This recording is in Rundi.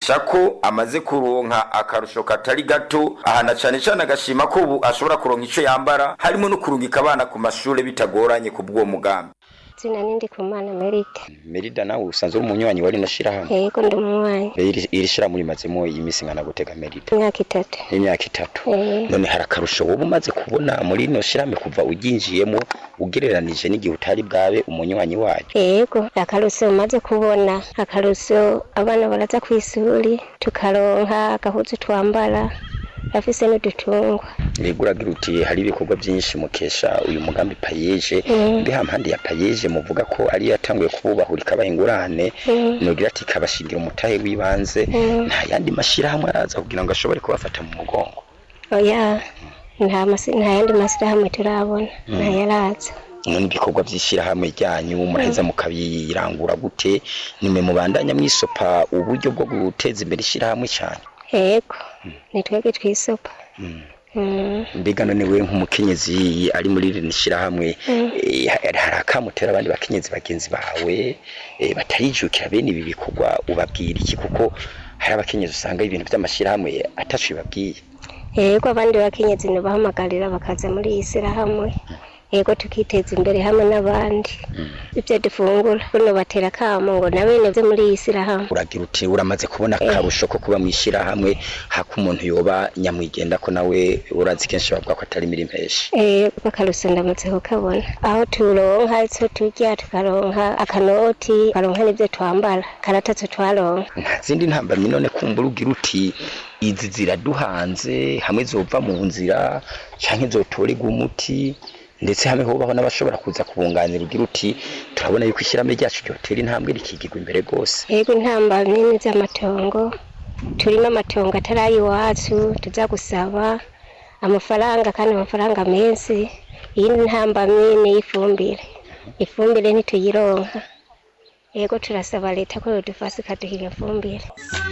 amenyesha ko amaze kuronka akarusho katari gato ahana cane cane agashima ko ubu ashobora kuronka ico yambara harimo no kurungika abana ku mashure bitagoranye ku bw'uwo mugambi zina nindi kumana merite merida nawe usanzwe uri umunywanyi wari no shirahamwe yego ndi umunywanyi iri iri shirahamwe rimazemo iminsi ngana gutega merida imyaka itatu imyaka itatu Eh. none hari akarusho wowe umaze kubona muri no shirahamwe kuva uryinjiyemo ugereranije n'igihe utari bwabe umunywanyi wayo yego akaruso umaze kubona akaruso abana baraza kw'isuri tukaronka agahuzu twambara afise n'udutungwa Mbega uragira uti hari ibikorwa byinshi mukesha uyu mugambi payeje Mm. mbe hampande ya payeje muvuga ko ari yatanguye kububahura ikabaha ingurane Mm. nogira ati ikabashingira umutahe w'ibanze Mm. nta yandi mashirahamwe araza kugira ngo ashobore kubafata mu mugongo oya nta masi- nta yandi masirahamwe turabona ntayaraza none ibikorwa by'ishyirahamwe ryanyu muraheza mukabirangura gute nimwe mubandanya mwisopa uburyo bwo guteza imbere ishyirahamwe cyane yego ni twebwe twisopa Mm. mbega none we nk'umukenyezi ari muri rino shyirahamwe Mm. eh, hari hari akamutera abandi bakenyezi bagenzi bawe eh, batarijukira bene ibi bikorwa ubabwira iki kuko hari abakenyezi usanga ibintu by'amashyirahamwe ataco bibabwiye yego abandi bakenyezi ntibahamagarira bakaza muri iyi sirahamwe yego tukiteza imbere hamwe n'abandi ibyo dufungura buno batera akamo ngo na bene byo muri iyi sirahamwe uragira uti uramaze kubona akarusho ko kuba mu ishyirahamwe hako umuntu yoba nyamwigenda ko nawe urazi kenshi bavuga ko atari imirimo henshi Eh, bakaruso ndamaze kukabona aho turonka icyo turya tukaronka akanoti tukaronka n'ibyo twambara karatatse twaronka nta zindi ntambamyi none kumbura ugira uti izi ziraduhanze hamwe zova mu nzira canke zotorerwa umuti ndetse hamwe hobaho n'abashobora kuza kubunganira ugira uti turabona yuko ishyirahamwe ryacu ryotera intambwe rikigirwa imbere rwose yego intamba nini z'amatongo turimo amatongo atari ay'iwacu tuza gusaba amafaranga kandi amafaranga menshi iyindi ntambamyi ni iy'ifumbire ifumbire ntituyironka yego turasaba leta ko yodufasha ikaduha iyo fumbire